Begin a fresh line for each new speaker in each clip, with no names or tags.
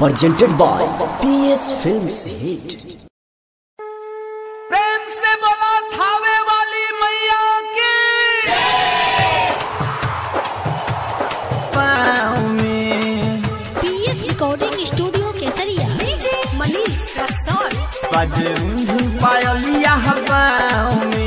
presented by PS Films Hit.
प्रेम से बोला थावे वाली मैया की
पाँव में
PS recording studio Kesariya
DJ Manish Raxaul
बजरूं पायलिया पाँव में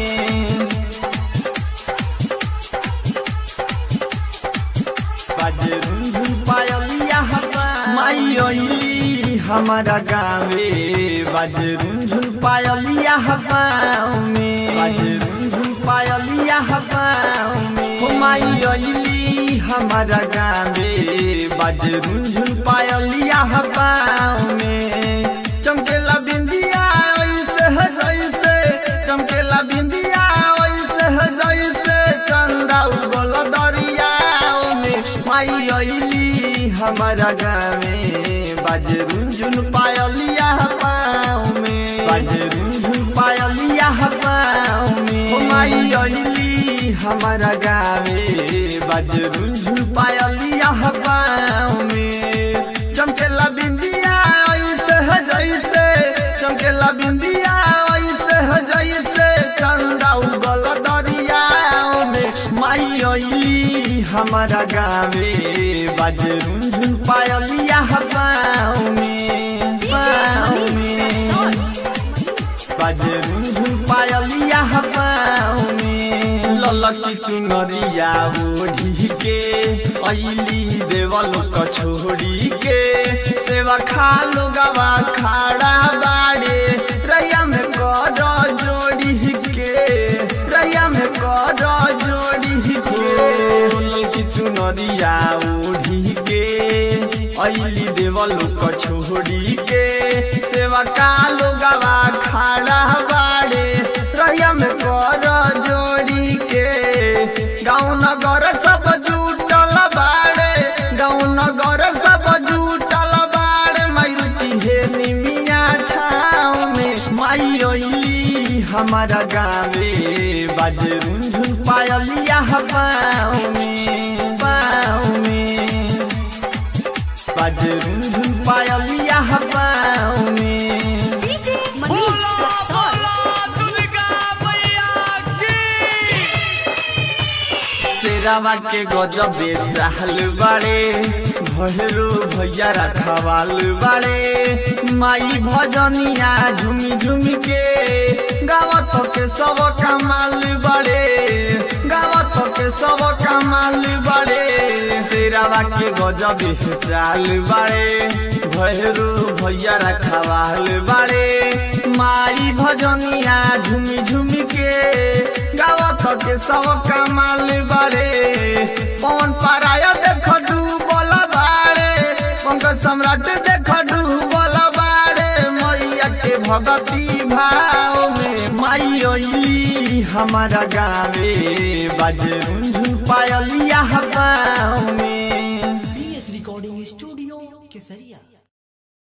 बजरूं पायलिया माई ओइली हमारा गाँवे बजरूं पायलिया पाँव में बजरूं पायलिया पाँव में हो माई ओइली हमारा गाँवे बजरूं पायलिया पाँव में चमकेला बिंदिया ऐसे है जैसे चमकेला बिंदिया ऐसे है जैसे चंदा उगल दरियाओ में माई अइली हमारा गाँवे बजरुंझुन पायलिया पाँव में बजरुंझुन पायलिया पाँव में हो माई अइली हमारा गाँवे बजरुंझुन पायलिया पाँव में चमकेला बिंदिया ऐसे है जैसे चमकेला बिंदिया ऐसे है जैसे चंदा उगल दरियाओ में माई अइली हमारा गाँवे बजरुंझुन पायलिया पाँव में
डीजे
पाँव
मनीष
में
रक्सौल
बजरुंझुन पायलिया पाँव में ललकी चुनरिया ओढ़ी के अइली देवल क छोड़ी के सेवा खालो गवा खाड़ा बाड़े रैया में कर जोड़ी के रैया में कर जोड़ी के ललकी चुनरिया ओढ़ी के अइली देवल क छोड़ी के सेवा कालो गवा खाड़ा बाड़े रैया में कर जोड़ी के गाँव नगर सब जुटल बाड़े गाँव नगर सब जुटल बाड़े मारुति हे निमिया छाव में माई ओइली हमारा गाँवे बजरुंझुन पायलिया पाँव में पाँव में बजरुंझुन पायलिया पाँव में
डीजे मनीष रक्सौल
दुर्गा मैया की
तेरावा के गजबे चाहल बाड़े भैरू भैया रखवाल बाड़े माई भजनिया झुमी झुमी के गावत के सब कमाल बाड़े गावत के सब कमाल बाड़े तेरावा के गजबे चाल बाड़े भैरू भैया रखवाल बाड़े माई भजनिया झुमी झुमी के गावत के सब कमाल बाड़े पवन पराया देख डूबल बाड़े पंकज सम्राट देख डूबल बाड़े मैया के भगती भाव में माई ओइली हमारा गाँवे बजरुंझुन पायलिया पाँव में
PS Recording Studio Kesaria.